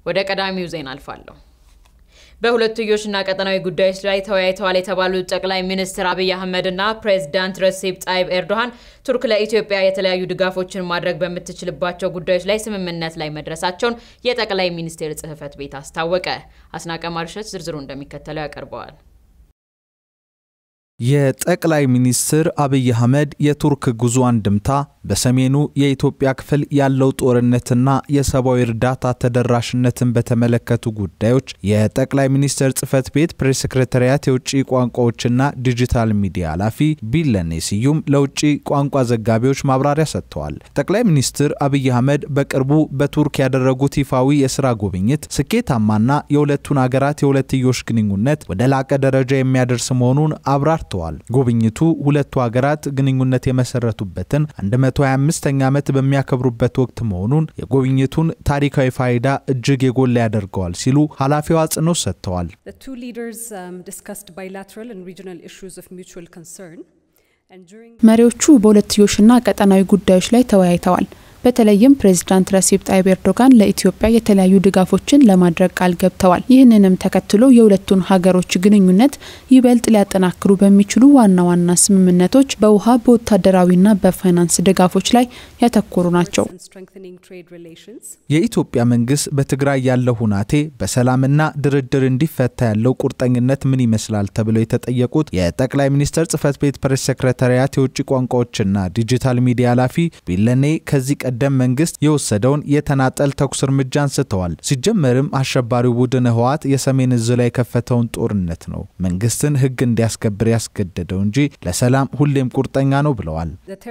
ወደ ቀዳሚው ዜና አልፋለሁ። በሁለትዮሽና ቀጠናዊ ጉዳዮች ላይ ተወያይተዋል የተባሉት ጠቅላይ ሚኒስትር አብይ አህመድ እና ፕሬዚዳንት ረሲፕ ጣይብ ኤርዶሃን ቱርክ ለኢትዮጵያ የተለያዩ ድጋፎችን ማድረግ በምትችልባቸው ጉዳዮች ላይ ስምምነት ላይ መድረሳቸውን የጠቅላይ ሚኒስቴር ጽሕፈት ቤት አስታወቀ። አስናቀ ማርሸት ዝርዝሩ እንደሚከተለው ያቀርበዋል። የጠቅላይ ሚኒስትር አብይ አህመድ የቱርክ ጉዞ አንድምታ በሰሜኑ የኢትዮጵያ ክፍል ያለው ጦርነትና የሰብአዊ እርዳታ ተደራሽነትን በተመለከቱ ጉዳዮች የጠቅላይ ሚኒስትር ጽህፈት ቤት ፕሬስ ሰክሬታሪያት የውጭ ቋንቋዎችና ዲጂታል ሚዲያ ኃላፊ ቢለኔ ስዩም ለውጭ ቋንቋ ዘጋቢዎች ማብራሪያ ሰጥተዋል። ጠቅላይ ሚኒስትር አብይ አህመድ በቅርቡ በቱርክ ያደረጉት ይፋዊ የስራ ጉብኝት ስኬታማና የሁለቱን ሀገራት የሁለትዮሽ ግንኙነት ወደ ላቀ ደረጃ የሚያደርስ መሆኑን አብራር ተዋል። ጉብኝቱ ሁለቱ ሀገራት ግንኙነት የመሰረቱበትን 125ኛ ዓመት በሚያከብሩበት ወቅት መሆኑን የጉብኝቱን ታሪካዊ ፋይዳ እጅግ የጎላ ያደርገዋል ሲሉ ኃላፊዋ አጽንኦት ሰጥተዋል። መሪዎቹ በሁለትዮሽና ቀጠናዊ ጉዳዮች ላይ ተወያይተዋል። በተለይም ፕሬዚዳንት ረሲፕ ጣይብ ኤርዶጋን ለኢትዮጵያ የተለያዩ ድጋፎችን ለማድረግ ቃል ገብተዋል። ይህንንም ተከትሎ የሁለቱን ሀገሮች ግንኙነት ይበልጥ ሊያጠናክሩ በሚችሉ ዋና ዋና ስምምነቶች በውሃ በወታደራዊና በፋይናንስ ድጋፎች ላይ ያተኮሩ ናቸው። የኢትዮጵያ መንግስት በትግራይ ያለው ሁናቴ በሰላምና ድርድር እንዲፈታ ያለው ቁርጠኝነት ምን ይመስላል ተብለው የተጠየቁት የጠቅላይ ሚኒስትር ጽህፈት ቤት ፕሬስ ሴክሬታሪያት የውጭ ቋንቋዎችና ዲጂታል ሚዲያ ኃላፊ ቢለኔ ከዚህ ቀደም መንግስት የወሰደውን የተናጠል ተኩስ እርምጃ አንስተዋል። ሲጀመርም አሸባሪው ቡድን ህወሓት የሰሜን እዝ ላይ የከፈተውን ጦርነት ነው መንግስትን ህግ እንዲያስከብር ያስገደደው እንጂ ለሰላም ሁሌም ቁርጠኛ ነው ብለዋል።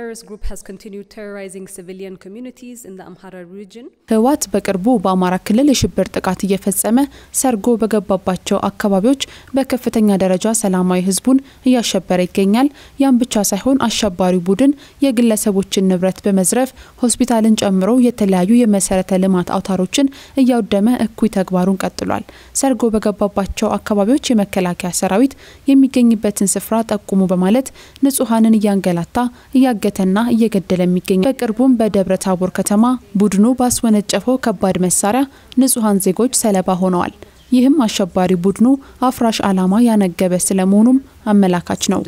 ህወሓት በቅርቡ በአማራ ክልል የሽብር ጥቃት እየፈጸመ ሰርጎ በገባባቸው አካባቢዎች በከፍተኛ ደረጃ ሰላማዊ ህዝቡን እያሸበረ ይገኛል። ያም ብቻ ሳይሆን አሸባሪው ቡድን የግለሰቦችን ንብረት በመዝረፍ ሆስፒታልን ጨምሮ የተለያዩ የመሰረተ ልማት አውታሮችን እያወደመ እኩይ ተግባሩን ቀጥሏል። ሰርጎ በገባባቸው አካባቢዎች የመከላከያ ሰራዊት የሚገኝበትን ስፍራ ጠቁሙ በማለት ንጹሐንን እያንገላታ እያገተና እየገደለ የሚገኛል። በቅርቡም በደብረ ታቦር ከተማ ቡድኑ ባስወነጨፈው ከባድ መሳሪያ ንጹሐን ዜጎች ሰለባ ሆነዋል። ይህም አሸባሪ ቡድኑ አፍራሽ ዓላማ ያነገበ ስለመሆኑም አመላካች ነው።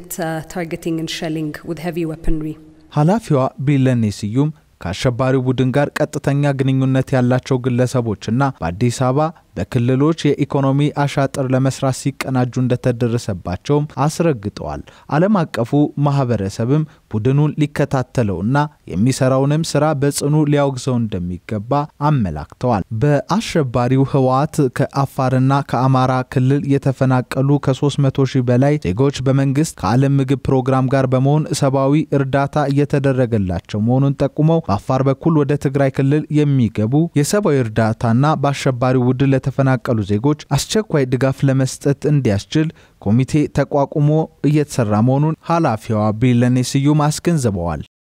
ኃላፊዋ ቢለኔ ስዩም ከአሸባሪው ቡድን ጋር ቀጥተኛ ግንኙነት ያላቸው ግለሰቦችና በአዲስ አበባ በክልሎች የኢኮኖሚ አሻጥር ለመስራት ሲቀናጁ እንደተደረሰባቸውም አስረግጠዋል። ዓለም አቀፉ ማህበረሰብም ቡድኑን ሊከታተለውና የሚሰራውንም ስራ በጽኑ ሊያወግዘው እንደሚገባ አመላክተዋል። በአሸባሪው ህወሓት ከአፋርና ከአማራ ክልል የተፈናቀሉ ከ300 ሺህ በላይ ዜጎች በመንግስት ከዓለም ምግብ ፕሮግራም ጋር በመሆን ሰብአዊ እርዳታ እየተደረገላቸው መሆኑን ጠቁመው በአፋር በኩል ወደ ትግራይ ክልል የሚገቡ የሰብአዊ እርዳታና በአሸባሪው ቡድን ለተፈናቀሉ ዜጎች አስቸኳይ ድጋፍ ለመስጠት እንዲያስችል ኮሚቴ ተቋቁሞ እየተሰራ መሆኑን ኃላፊዋ ቢለኔ ስዩም አስገንዝበዋል።